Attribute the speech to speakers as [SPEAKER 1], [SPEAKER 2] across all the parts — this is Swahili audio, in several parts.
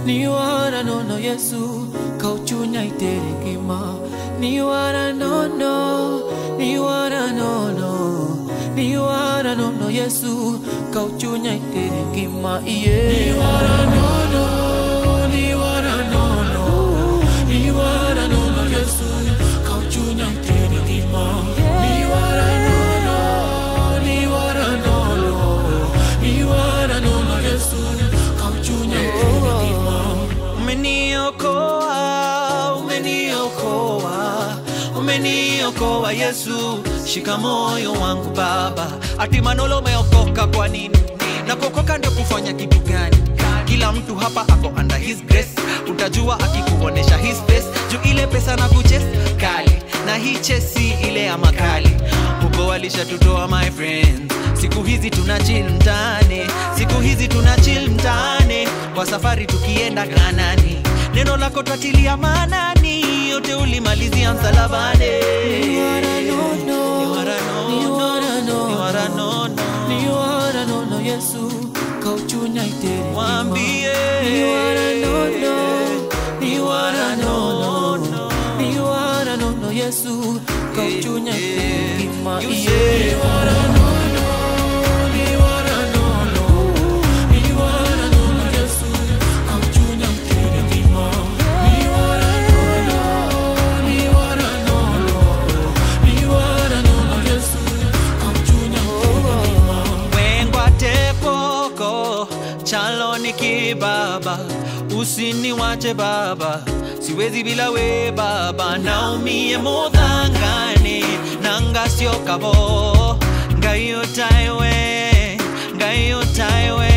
[SPEAKER 1] ni wara nono Yesu kauchunya itere ngima ni wara nono ni wara nono ni wara nono Yesu kauchunya itere ngima iye ni wara nono ni wara nono ni wara nono Yesu kauchunya itere ngima ni wara nono ni wara nono ni wara nono Yesu kauchunya itere ngima
[SPEAKER 2] Umeniokoa, umeniokoa, umeniokoa Yesu, shika moyo wangu Baba. Ati Manolo umeokoka kwa nini? Na kuokoka ndio kufanya kitu gani? Kila mtu hapa ako under his grace, utajua akikuonesha his face. Juu ile pesa na kuches kali, na hii chesi ile ya makali. Huko walishatutoa my friends, siku hizi tuna chill mtaani, siku hizi tuna chill mtaani, kwa safari tukienda Kanani. Neno lako twatilia maanani, yote ulimalizia msalabani.
[SPEAKER 1] Ni wara nono,
[SPEAKER 2] Ni wara nono,
[SPEAKER 1] ni wara nono,
[SPEAKER 2] ni wara nono.
[SPEAKER 1] ni wara nono Yesu kauchunya itere ngima.
[SPEAKER 2] Mwambie.
[SPEAKER 1] ni wara nono, ni wara nono, ni wara nono Yesu kauchunya itere ngima.
[SPEAKER 2] You
[SPEAKER 1] Iye.
[SPEAKER 2] say.
[SPEAKER 1] Ni wara nono, ni wara nono, ni wara nono Yesu kauchunya itere ngima. Ni wara nono, ni wara nono, ni wara nono Yesu kauchunya itere ngima.
[SPEAKER 2] wengwa tekoko chalo ni kibaba usiniwache baba siwezi bila we baba naumie modhangane nangasio kabo ngayo taiwe ngayo taiwe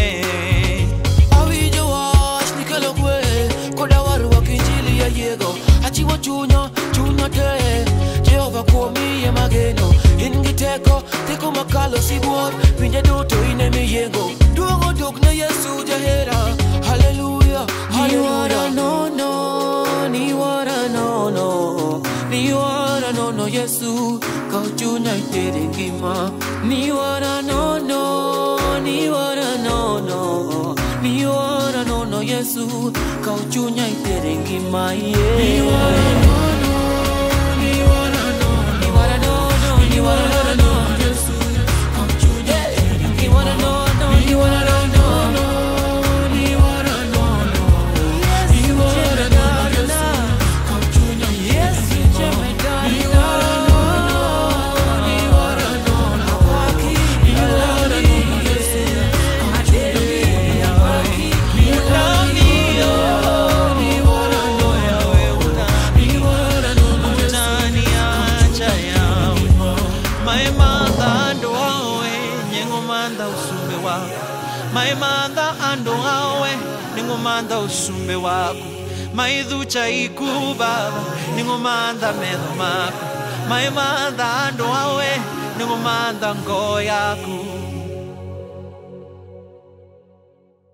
[SPEAKER 1] Awinjo wach ni kelo kwe koda warruok injili ya yego achiwo chunya chunya te Jehova kuomiye mageno in gi teko teko makalo sibuor pinje duto in emiyengo duong' oduk ne Yesu jahera haleluya haleluya nono ni wara nono ni wara nono Yesu kau chunya itere ngima ni wara nono ni wara nono ni wara nono Yesu kau chunya itere ngima yeah. ni wara nono ni wara nono ni wara nono ni wara nono Yesu kau chunya itere ngima ni wara nono ni wara nono ni wara nono ni wara nono Yesu kau chunya Yesu ni wara nono ni wara nono ni wara nono Yesu kau chunya
[SPEAKER 2] utaniacha yawe maemandha ando awe nyengomandha usumbe wako maemandha ando awe ningomandha usumbe wako maidhucha iku baba ningomandha medho mako maemandha ando awe ningomandha ngoo yako